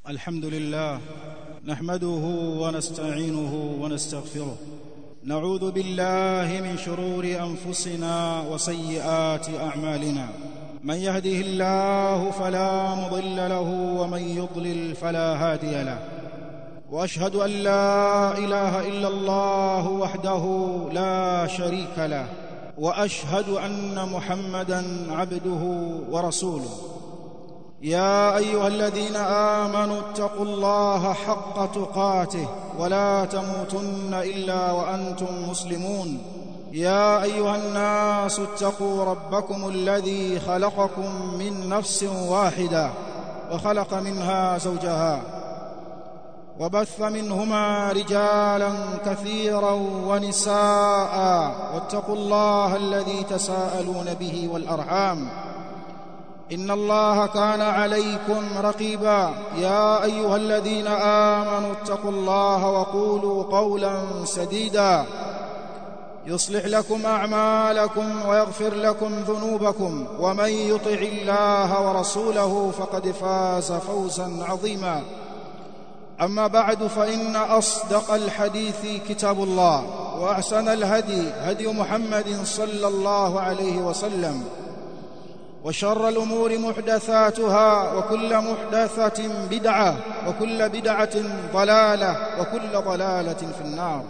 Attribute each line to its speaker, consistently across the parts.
Speaker 1: الحمد لله نحمده ونستعينه ونستغفره نعوذ بالله من شرور انفسنا وسيئات اعمالنا من يهده الله فلا مضل له ومن يضلل فلا هادي له واشهد ان لا اله الا الله وحده لا شريك له واشهد ان محمدا عبده ورسوله يا ايها الذين امنوا اتقوا الله حق تقاته ولا تموتن الا وانتم مسلمون يا ايها الناس اتقوا ربكم الذي خلقكم من نفس واحده وخلق منها زوجها وبث منهما رجالا كثيرا ونساء واتقوا الله الذي تساءلون به والارحام ان الله كان عليكم رقيبا يا ايها الذين امنوا اتقوا الله وقولوا قولا سديدا يصلح لكم اعمالكم ويغفر لكم ذنوبكم ومن يطع الله ورسوله فقد فاز فوزا عظيما اما بعد فان اصدق الحديث كتاب الله واحسن الهدي هدي محمد صلى الله عليه وسلم وشر الامور محدثاتها وكل محدثه بدعه وكل بدعه ضلاله وكل ضلاله في النار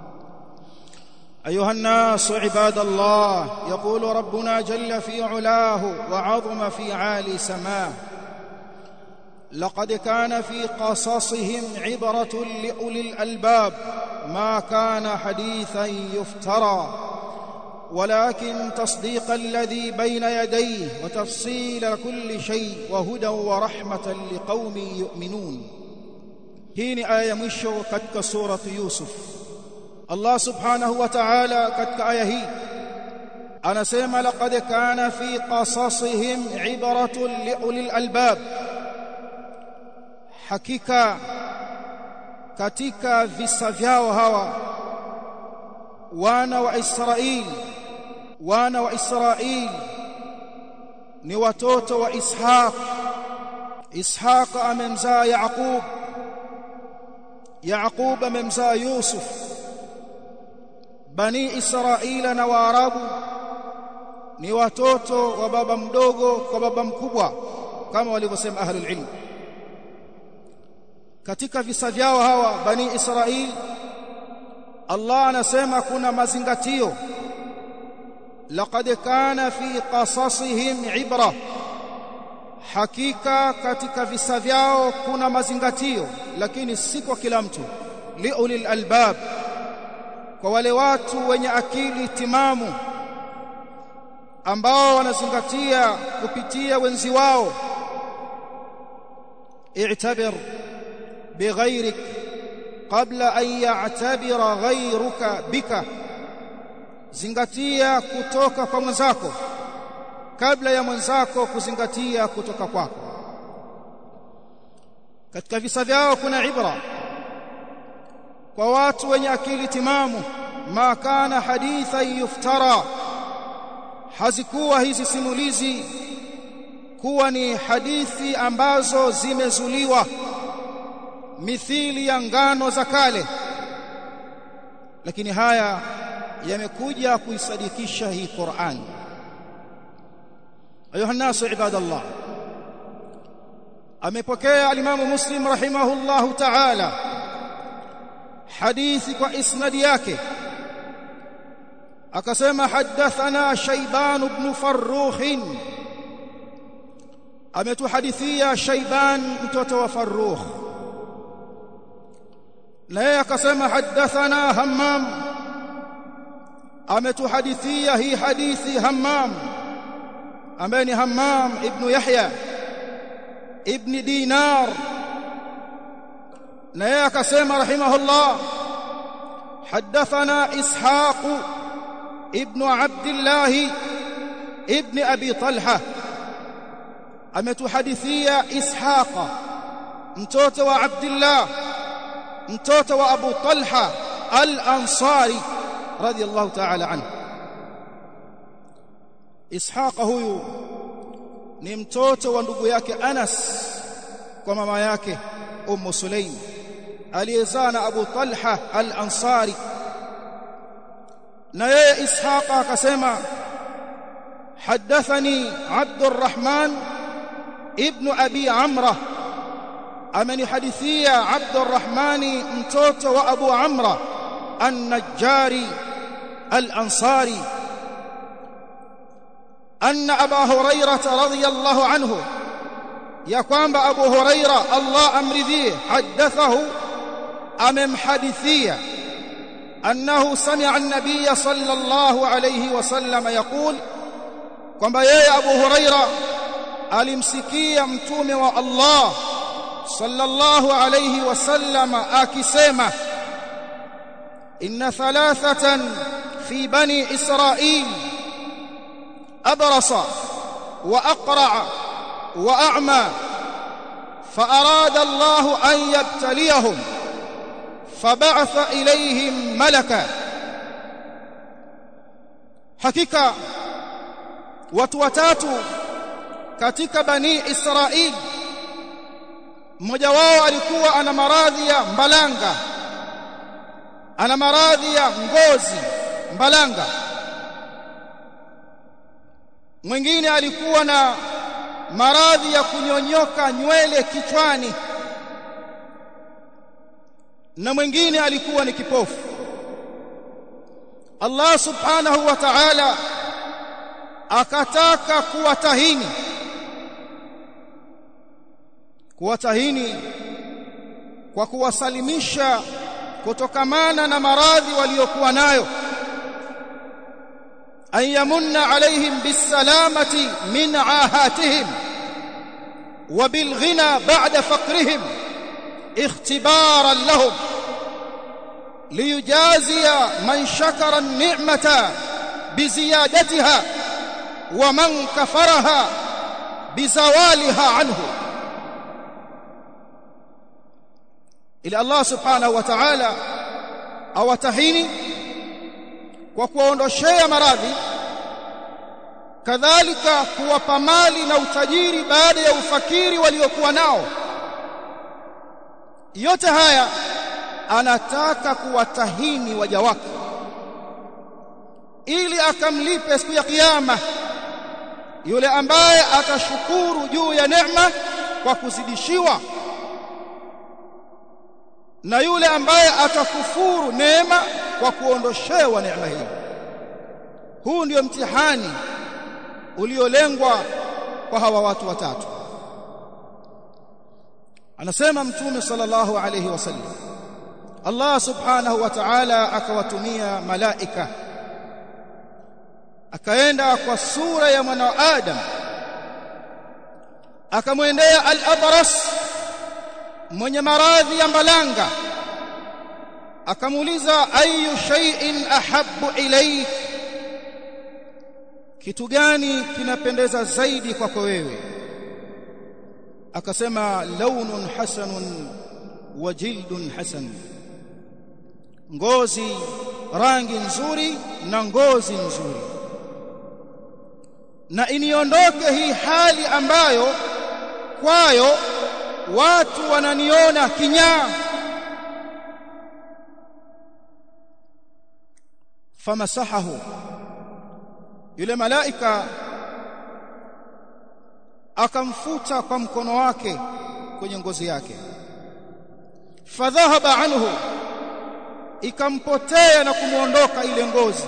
Speaker 1: ايها الناس عباد الله يقول ربنا جل في علاه وعظم في عالي سماه لقد كان في قصصهم عبره لاولي الالباب ما كان حديثا يفترى ولكن تصديق الذي بين يديه وتفصيل كل شيء وهدى ورحمه لقوم يؤمنون hii ni aya ya mwisho katika suratu yusuf Allah subhanahu wa ta'ala katika aya hii anasema laqad kana fi qasasihim ibratun liulil albab hakika katika visa vyao hawa wana wa Israeli wana wa Israeli ni watoto wa Ishaq Ishaq amemzaa Yaqub Yaqub amemzaa Yusuf Bani Israila na Waarabu ni watoto wa baba mdogo kwa baba mkubwa kama walivyosema ahlul ilm katika visa vyao hawa Bani Israili Allah anasema kuna mazingatio laqad kana fi qasasihim ibra hakika katika visa vyao kuna mazingatio lakini si kwa kila mtu liulil albab kwa wale watu wenye akili timamu ambao wanazingatia kupitia wenzi wao i'tabir bighairik qabla an ya'tabira ghayruka bika zingatia kutoka kwa mwenzako kabla ya mwenzako kuzingatia kutoka kwako katika visa vyao kuna ibra kwa watu wenye akili timamu ma kana haditha yuftara hazikuwa hizi simulizi kuwa ni hadithi ambazo zimezuliwa mithili ya ngano za kale lakini haya yamekuja kuisadikisha hii Qur'an ayuha nasu ibadallah amepokea alimamu muslim rahimahullahu ta'ala hadithi kwa isnadi yake akasema hadathana shayban ibn farrukh ametuhadithia shayban mtoto wa farrukh na yeye akasema hadathana hammam ametuhadithia hii hadithi hammam ambaye ni hammam ibn yahya ibn dinar na yeye akasema rahimahullah hadathana ishaq ibn abdullah ibn abi talha ametuhadithia ishaqa mtoto wa abdullah mtoto wa Abu Talha al-Ansari radiyallahu ta'ala anhu Ishaq huyu ni mtoto wa ndugu yake Anas kwa mama yake Ummu Sulaim aliyezaa na Abu Talha al-Ansari na yeye Ishaqa akasema حدثني عبد الرحمن ابن أبي عمرة أمن حدثية عبد الرحمن متوت وأبو عمرة النجاري الأنصاري أن أبا هريرة رضي الله عنه يقام أبو هريرة الله أمر ذيه حدثه أمم حدثية أنه سمع النبي صلى الله عليه وسلم يقول kwamba yeye Abu Huraira alimsikia mtume wa Allah sallallahu alayhi wasallam akisema inna thalathatan fi bani israil abrasa wa aqra wa a'ma فأراد الله أن يبتليهم فبعث إليهم ملكا حقيقة watu watatu katika bani Israili mmoja wao alikuwa ana maradhi ya mbalanga ana maradhi ya ngozi mbalanga mwingine alikuwa na maradhi ya kunyonyoka nywele kichwani na mwingine alikuwa ni kipofu Allah subhanahu wa ta'ala akataka kuwatahini kuwatahini kwa kuwasalimisha kutokamana na maradhi waliokuwa nayo an yamunna alaihim bisalamati min ahatihim wa bilghina ba'da faqrihim ikhtibaran lahum liyujaziya man shakara an-ni'mata biziyadatiha ومن كفرها بزوالها عنه إلى الله سبحانه وتعالى awatahini kwa kuwaondoshea maradhi kadhalika kuwapa mali na utajiri baada ya ufakiri waliokuwa nao yote haya anataka kuwatahini waja wake ili akamlipe siku ya kiyama yule ambaye atashukuru juu ya neema kwa kuzidishiwa na yule ambaye atakufuru neema kwa kuondoshewa neema hiyo huu ndio mtihani uliolengwa kwa hawa watu watatu anasema mtume sallallahu alayhi wasallam Allah subhanahu wa ta'ala akawatumia malaika akaenda kwa sura ya mwana Adam akamwendea al-abras mwenye maradhi ya mbalanga akamuuliza ayu shay'in ahabbu ilayk kitu gani kinapendeza zaidi kwako wewe akasema launun hasanun wa jildun hasan ngozi rangi nzuri na ngozi nzuri na iniondoke hii hali ambayo kwayo watu wananiona kinyaa famasahahu yule malaika akamfuta kwa mkono wake kwenye ngozi yake fadhahaba anhu ikampotea na kumuondoka ile ngozi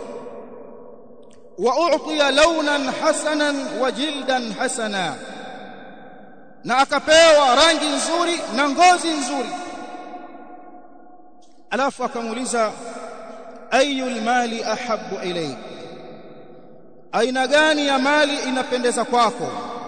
Speaker 1: wa u'tiya launan hasanan wa jildan hasana na akapewa rangi nzuri na ngozi nzuri alafu akamuuliza ayu mali ahabbu ilayk aina gani ya mali inapendeza kwako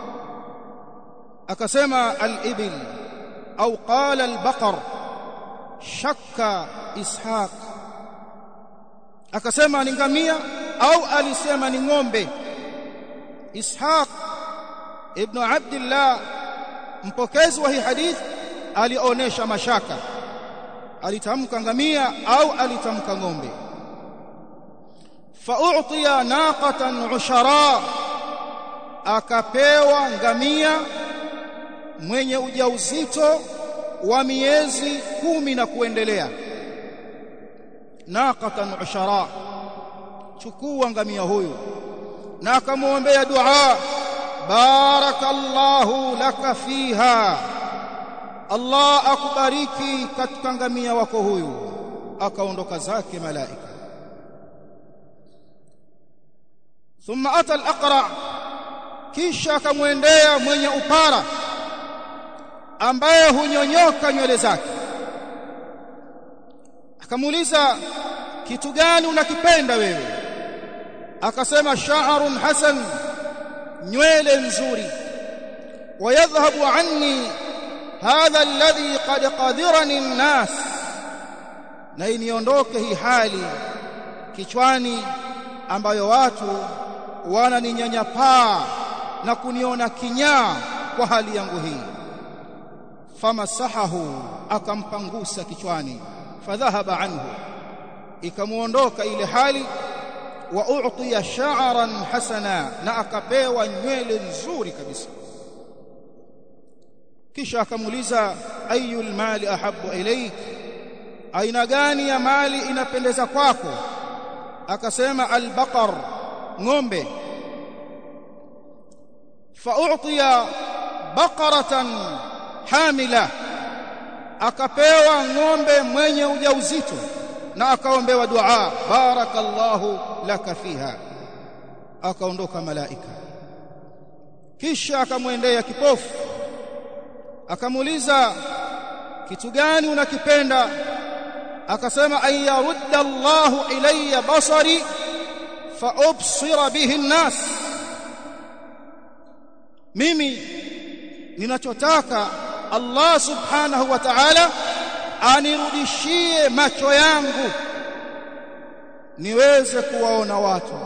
Speaker 1: akasema al-ibil au qala al-baqar shakka ishaq akasema ni ngamia au alisema ni ng'ombe ishaq ibn abdullah mpokezi wa hii hadith alionesha mashaka alitamka ngamia au alitamka ng'ombe fa'utiya naqatan ushara akapewa ngamia mwenye ujauzito wa miezi kumi na kuendelea naqatan ushara chukua ngamia huyu na akamwombea dua barakallahu laka fiha Allah akubariki katika ngamia wako huyu akaondoka zake malaika thumma ata al-aqra kisha akamwendea mwenye upara ambaye hunyonyoka nywele zake akamuuliza kitu gani unakipenda wewe akasema sha'run hasan nywele nzuri wayadhhabu anni hadha alladhi qad qadirani an-nas na iniondoke hii hali kichwani ambayo watu wananinyanyapaa na kuniona kinyaa kwa hali yangu hii famasahahu akampangusa kichwani fadhahaba anhu ikamuondoka ile hali wa u'tiya sha'ran hasana na akapewa nywele nzuri kabisa kisha akamuuliza ayul mali ahabbu ilayk aina gani ya mali inapendeza kwako akasema albaqar ng'ombe fa'utiya baqaratan hamila akapewa ng'ombe mwenye ujauzito na akaombewa dua barakallahu laka fiha akaondoka malaika kisha akamwendea kipofu akamuuliza kitu gani unakipenda akasema ayarudda Allahu ilayya basari fa ubsira bihi an-nas mimi ninachotaka Allah subhanahu wa ta'ala anirudishie macho yangu niweze kuwaona watu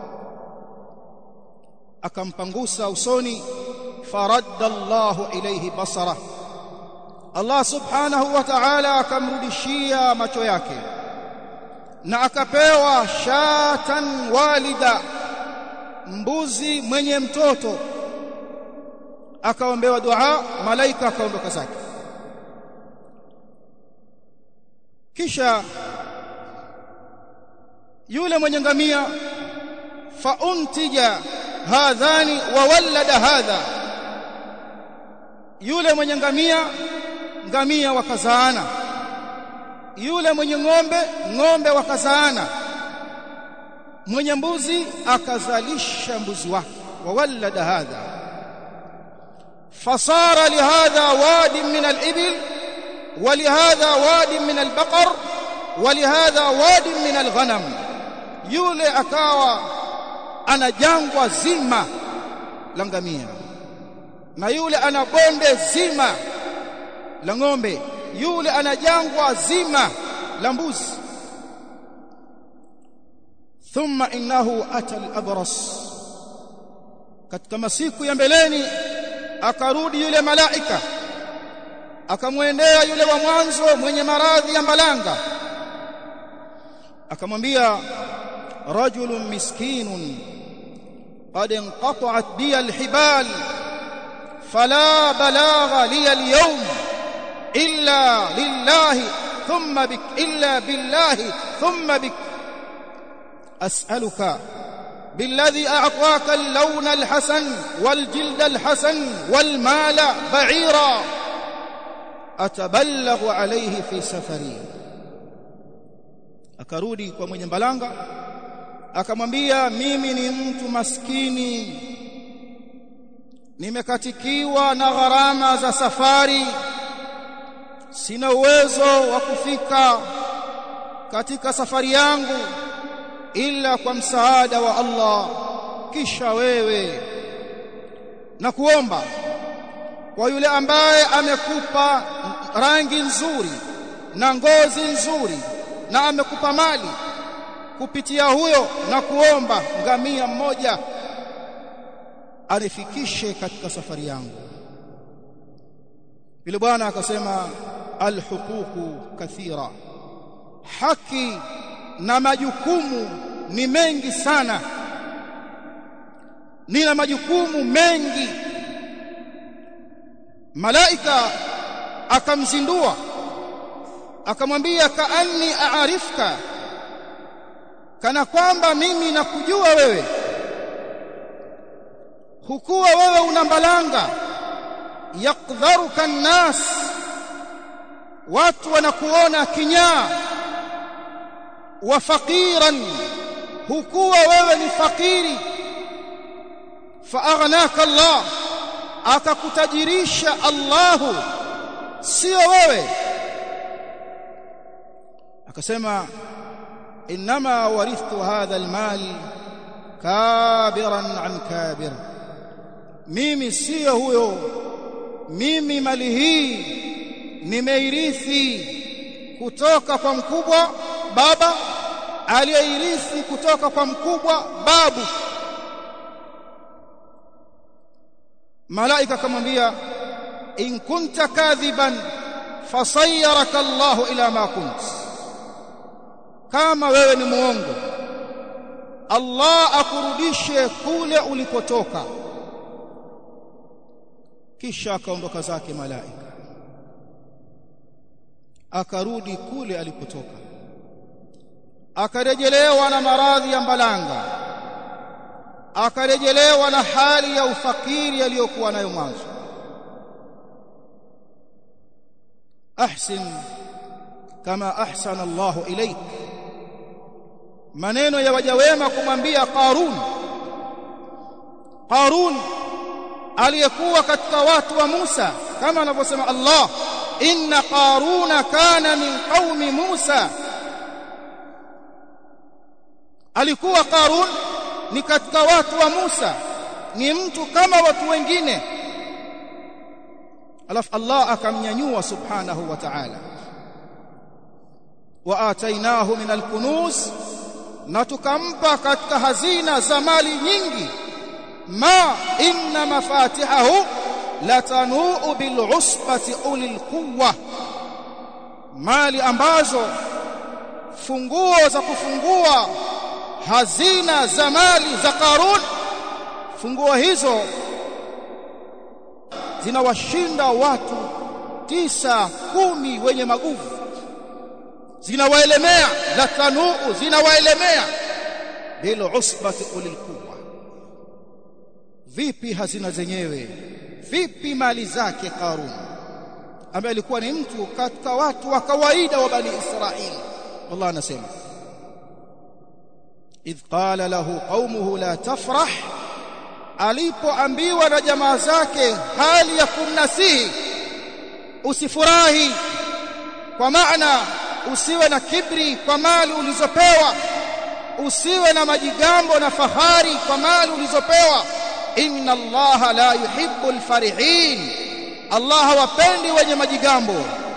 Speaker 1: akampangusa usoni faradda Allahu ilayhi basara Allah subhanahu wa ta'ala akamrudishia macho yake na akapewa shatan walida mbuzi mwenye mtoto akaombewa dua malaika akaondoka zake kisha yule mwenye ngamia fauntija hadhani wa walada hadha yule mwenye ngamia ngamia wakazaana yule mwenye ng'ombe ng'ombe wakazaana mwenye mbuzi akazalisha mbuzi wake wa walada hadha fasara lihadha wadi min al-ibil ولهذا واد من البقر ولهذا واد من الغنم yule akawa ana jangwa zima la ngamia na yule ana bonde zima la ng'ombe yule ana jangwa zima la mbuzi thumma innahu ata al-abras katika masiku ya mbeleni akarudi yule malaika akamwendea yule wa mwanzo mwenye maradhi ya mbalanga akamwambia rajulun miskinun qad inqata'at bi alhibal fala balagha li alyawm illa lillahi thumma bik illa billahi thumma bik as'aluka بالذي أعطاك اللون الحسن والجلد الحسن والمال بعيرا atabalaghu alayhi fi safari akarudi kwa mwenye mbalanga akamwambia mimi ni mtu maskini nimekatikiwa na gharama za safari sina uwezo wa kufika katika safari yangu ila kwa msaada wa Allah kisha wewe na kuomba kwa yule ambaye amekupa rangi nzuri na ngozi nzuri na amekupa mali kupitia huyo na kuomba ngamia mmoja anifikishe katika safari yangu yule bwana akasema alhuququ kathira haki na majukumu ni mengi sana nina majukumu mengi malaika akamzindua akamwambia kaanni aarifka kana kwamba mimi nakujua wewe hukuwa wewe una mbalanga yakdharuka an-nas watu wanakuona kinyaa wa faqiran hukuwa wewe ni fakiri fa aghnaka Allah akakutajirisha Allahu sio wewe akasema inma warithtu hadha almal kabiran an kabir mimi sio huyo mimi mali hii nimeirithi kutoka kwa mkubwa baba aliyeirithi kutoka kwa mkubwa babu malaika akamwambia in kunta kadhiban fasayyaraka Allahu ila ma kunt kama wewe ni muongo Allah akurudishe kule ulipotoka kisha akaondoka zake malaika akarudi kule alipotoka akarejelewa na maradhi ya mbalanga akarejelewa na hali ya ufakiri aliyokuwa nayo mwanzo ahsin kama ahsana Allahu ilaik maneno ya waja wema kumwambia Qarun Qarun aliyekuwa katika watu wa Musa kama anavyosema Allah inna qaruna kana min qaumi Musa alikuwa Qarun ni katika watu wa Musa ni mtu kama watu wengine alafu Allah akamnyanyua subhanahu wa ta'ala wa atainahu min alkunuz na tukampa katika hazina za mali nyingi ma inna mafatihahu latanuu bil'usbati ulil quwwa mali ambazo funguo za kufungua hazina za mali za Qarun funguo hizo zinawashinda watu tisa kumi wenye maguvu zinawaelemea latanuu zinawaelemea bil usbati ulil quwwa vipi hazina zenyewe vipi mali zake Qarun ambaye alikuwa ni mtu katika watu wa kawaida wa bani Israili Allah anasema idh qala lahu qaumuhu la tafrah alipoambiwa na jamaa zake hali ya kumnasihi usifurahi kwa maana usiwe na kibri kwa mali ulizopewa usiwe na majigambo na fahari kwa mali ulizopewa inna allaha la yuhibbu alfarihin allah hawapendi wenye majigambo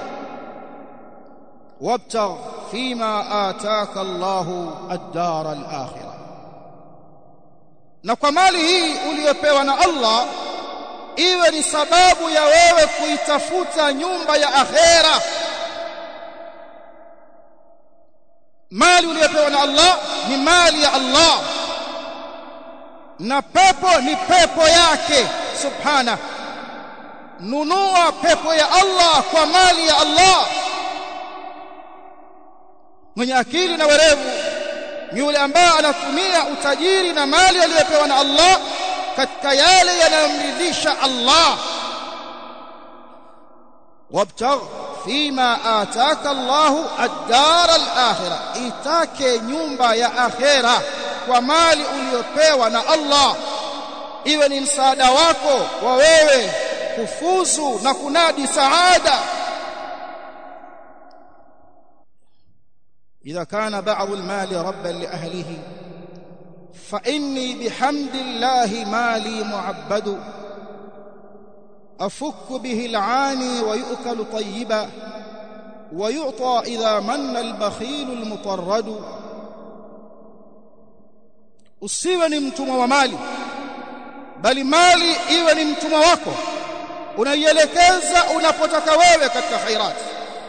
Speaker 1: wabtagh fima ataka allahu ad-dar al-akhirah na kwa mali hii uliyopewa na Allah iwe ni sababu ya wewe kuitafuta nyumba ya akhera mali uliyopewa na Allah ni mali ya Allah na pepo ni pepo yake subhana nunua pepo ya Allah kwa mali ya Allah mwenye akili na werevu ni yule ambaye anatumia utajiri na mali aliyopewa na Allah katika yale yanayomridhisha Allah wabtagh fima ataka Allah ad-dar al-akhirah itake nyumba ya akhera kwa mali uliyopewa na Allah iwe ni msaada wako wa wewe kufuzu na kunadi saada إذا كان بعض المال ربا لأهله فإني بحمد الله مالي معبد أفك به العاني ويؤكل طيبا ويعطى إذا من البخيل المطرد usiwe ni mtumwa wa mali bali mali iwe ni mtumwa wako unaielekeza unapotaka wewe katika khairati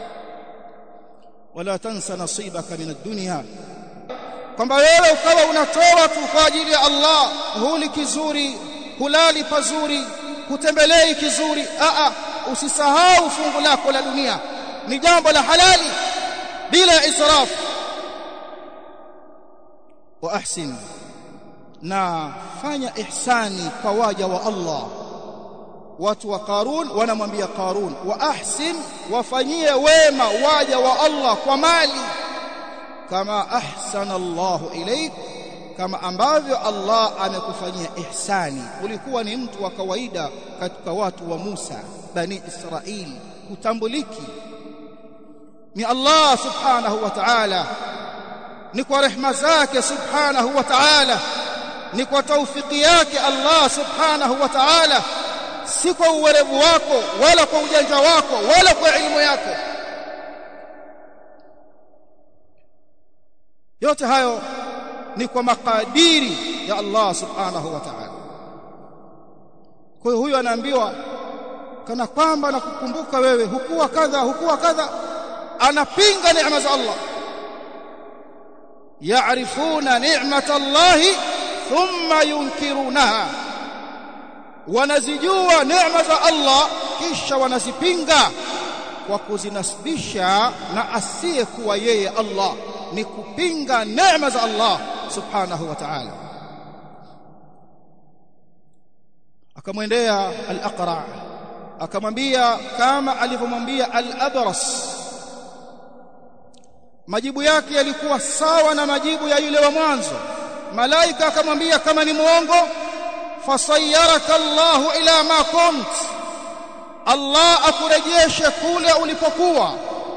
Speaker 1: wala tansa nasibaka min ad-dunya kwamba wewe ukawa unatoa tu kwa ajili ya Allah huli kizuri hulali pazuri hutembelei kizuri a a usisahau fungu lako la dunia ni jambo la halali bila israf wa ahsin na fanya ihsani kwa waja wa Allah watu wa Qarun wanamwambia Qarun wa ahsin wafanyie wema waja wa Allah kwa mali kama ahsana Allahu ilaik kama ambavyo Allah amekufanyia ihsani ulikuwa ni mtu wa kawaida katika watu wa Musa bani Israili kutambuliki ni Allah subhanahu wa ta'ala ni kwa rehema zake subhanahu wa ta'ala ni kwa taufiki yake Allah subhanahu wa ta'ala si kwa uwerevu wako wala kwa ujanja wako wala kwa elimu yako yote hayo ni kwa makadiri ya Allah subhanahu wa ta'ala kwa hiyo huyo anaambiwa kana kwamba nakukumbuka wewe hukuwa kadha hukuwa kadha anapinga neema za Allah يعرفون نعمة الله ثم ينكرونها wanazijua neema za Allah kisha wanazipinga kwa kuzinasibisha na asiyekuwa yeye Allah ni kupinga neema za Allah subhanahu wa ta'ala akamwendea al-aqra akamwambia kama alivyomwambia al-abras majibu yake yalikuwa sawa na majibu ya yule wa mwanzo malaika akamwambia kama ni muongo fasayyaraka Allahu ila ma kunt Allah akurejeshe kule ulipokuwa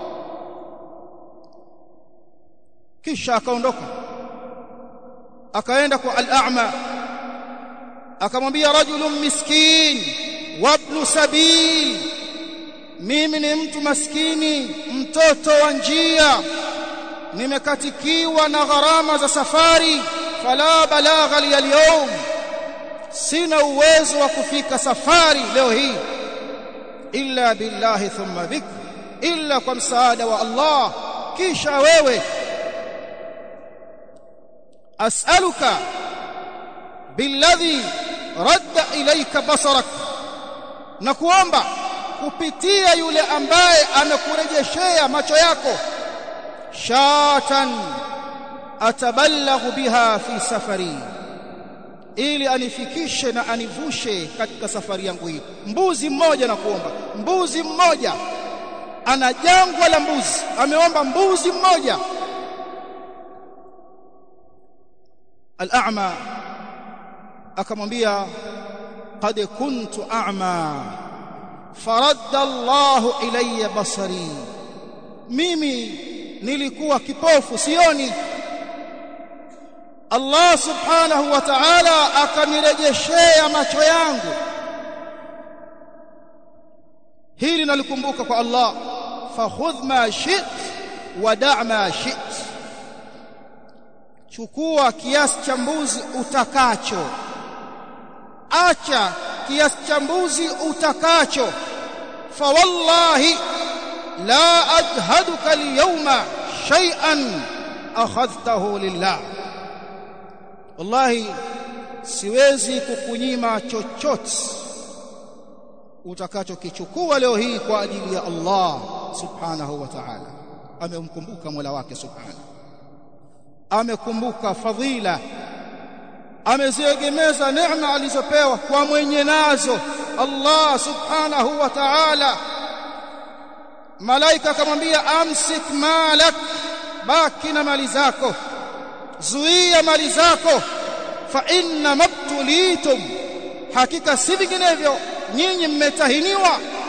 Speaker 1: kisha akaondoka akaenda kwa al-a'ma akamwambia rajulun miskin wabnu sabil mimi ni mtu maskini mtoto wa njia nimekatikiwa na gharama za safari fala balagha li al sina uwezo wa kufika safari leo hii illa billahi thumma bik illa kwa msaada wa Allah kisha wewe as'aluka billadhi radda ilayka basarak na kuomba kupitia yule ambaye amekurejeshea macho yako shatan atabalaghu biha fi safari ili anifikishe na anivushe katika safari yangu hii mbuzi mmoja na kuomba mbuzi mmoja ana jangwa la mbuzi ameomba mbuzi mmoja al-a'ma akamwambia qad kuntu a'ma faradda Allahu ilayya basari mimi nilikuwa kipofu sioni Allah subhanahu wa ta'ala akanirejeshea macho yangu hili nalikumbuka kwa Allah fakhudh ma shit wa da' ma shit chukua kiasi cha mbuzi utakacho acha kiasi cha mbuzi utakacho fa wallahi la adhaduka al-yawma shay'an akhadhtahu lillah wallahi siwezi kukunyima chochote utakachokichukua leo hii kwa ajili ya Allah subhanahu wa ta'ala amemkumbuka Mola wake subhanahu amekumbuka fadhila ameziegemeza neema alizopewa kwa mwenye nazo Allah subhanahu wa ta'ala malaika akamwambia amsik malak baki na mali zako zuia mali zako fa inna mabtulitum hakika si vinginevyo nyinyi mmetahiniwa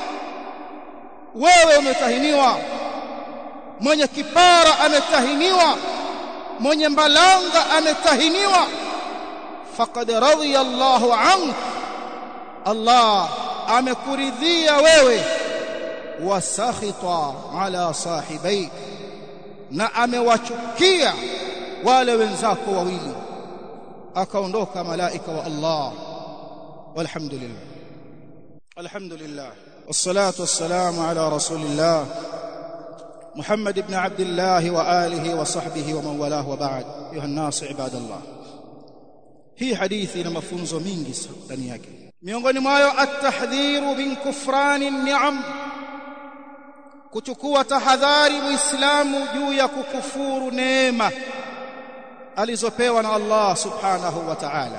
Speaker 1: wewe umetahiniwa mwenye kipara ametahiniwa mwenye mbalanga ametahiniwa faqad radhiya Allahu ank Allah amekuridhia wewe wasakhita ala sahibaik na amewachukia wale wenzako wawili akaondoka malaika wa Allah walhamdulillah alhamdulillah wassalatu wassalamu ala rasulillah محمد بن عبد الله واله وصحبه ومن والاه وبعد ايها الناس عباد الله hii hadithi ina mafunzo mingi ndani yake miongoni mwayo at-tahdhiru min kufrani ni'am kuchukua tahadhari muislamu juu ya kukufuru neema alizopewa na Allah subhanahu wa ta'ala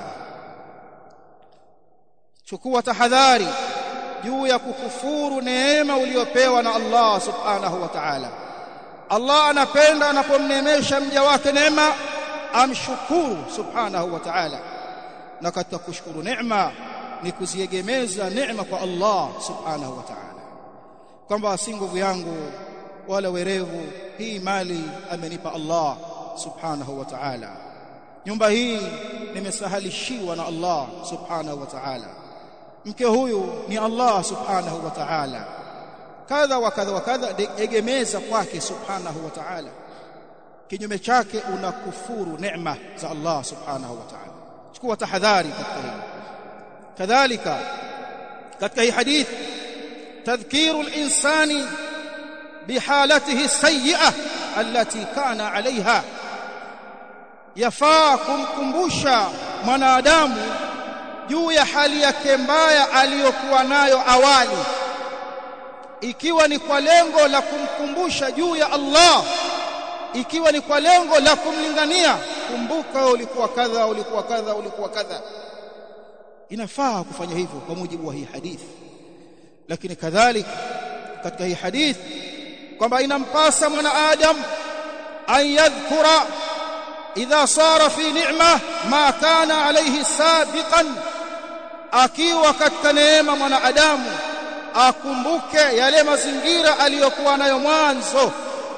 Speaker 1: chukua tahadhari juu ya kukufuru neema uliyopewa na Allah subhanahu wa ta'ala Allah anapenda anapomneemesha mja wake neema amshukuru subhanahu wa ta'ala na katika kushukuru neema ni kuziegemeza neema kwa Allah subhanahu wa ta'ala kwamba si nguvu yangu wala werevu hii mali amenipa Allah subhanahu wa ta'ala nyumba hii nimesahalishiwa na Allah subhanahu wa ta'ala mke huyu ni Allah subhanahu wa ta'ala kadha wa kadha wa kadha egemeza kwake subhanahu wa ta'ala kinyume chake unakufuru neema za Allah subhanahu wa ta'ala chukua tahadhari katika hili kadhalika katika hii hadith تذكير الإنسان بحالته السيئة التي كان عليها yafaa kumkumbusha mwanadamu juu ya hali yake mbaya aliyokuwa nayo awali ikiwa ni kwa lengo la kumkumbusha juu ya Allah ikiwa ni kwa lengo la kumlingania kumbuka ulikuwa kadha ulikuwa kadha ulikuwa kadha inafaa kufanya hivyo kwa mujibu wa hii hadithi lakini kadhalika katika hii hadithi kwamba inampasa mwanadamu an yadhkura idha sara fi ni'ma ma kana alayhi sabiqan akiwa katika neema mwanadamu akumbuke yale mazingira aliyokuwa nayo mwanzo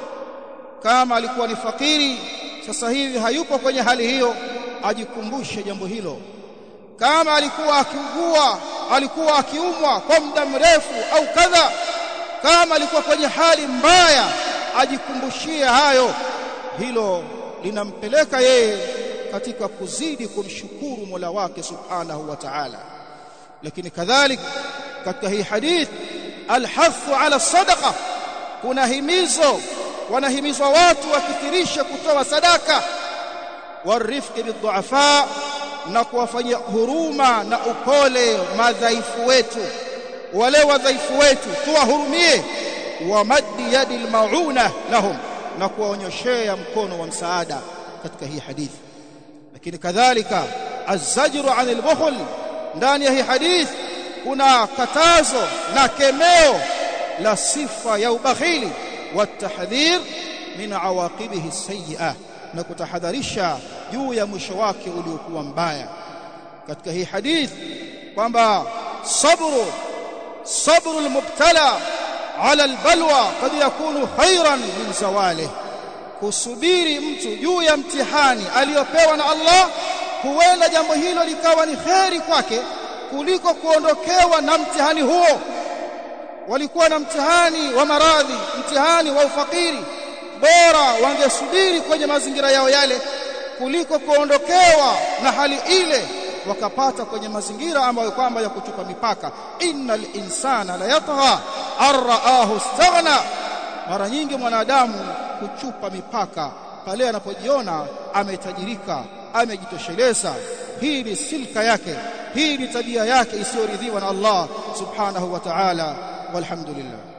Speaker 1: kama alikuwa ni fakiri sasa hivi hayupo kwenye hali hiyo ajikumbushe jambo hilo kama alikuwa akiugua alikuwa akiumwa kwa muda mrefu au kadha kama alikuwa kwenye hali mbaya ajikumbushie hayo hilo linampeleka yeye katika kuzidi kumshukuru Mola wake Subhanahu wa Ta'ala lakini kadhalik katika hii hadith alhathu ala sadaqa kuna himizo wanahimizwa watu wakithirisha kutoa sadaka warifqi bidhuafa na kuwafanyia huruma na upole madhaifu wetu wale wadhaifu wetu tuwahurumie wa maddi yadi almauna lahum na kuwaonyoshea mkono wa msaada katika hii hadithi lakini kadhalika azajru an albukhl ndani ya hii hadithi kuna katazo na kemeo la sifa ya ubakhili watahdhir min awaqibihi sayyi'ah na kutahadharisha juu ya mwisho wake uliokuwa mbaya katika hii hadithi kwamba sabru sabru almubtala ala albalwa kad yakunu khairan min zawalih kusubiri mtu juu ya mtihani aliyopewa na Allah huenda jambo hilo likawa ni kheri kwake kuliko kuondokewa na mtihani huo walikuwa na mtihani wa maradhi mtihani wa ufakiri bora wangesubiri kwenye mazingira yao yale kuliko kuondokewa na hali ile wakapata kwenye mazingira ambayo kwamba ya kuchupa mipaka innal insana la yatgha arraahu istaghna mara nyingi mwanadamu kuchupa mipaka pale anapojiona ametajirika amejitosheleza hii ni silka yake hii ni tabia yake isiyoridhiwa na Allah subhanahu wa ta'ala walhamdulillah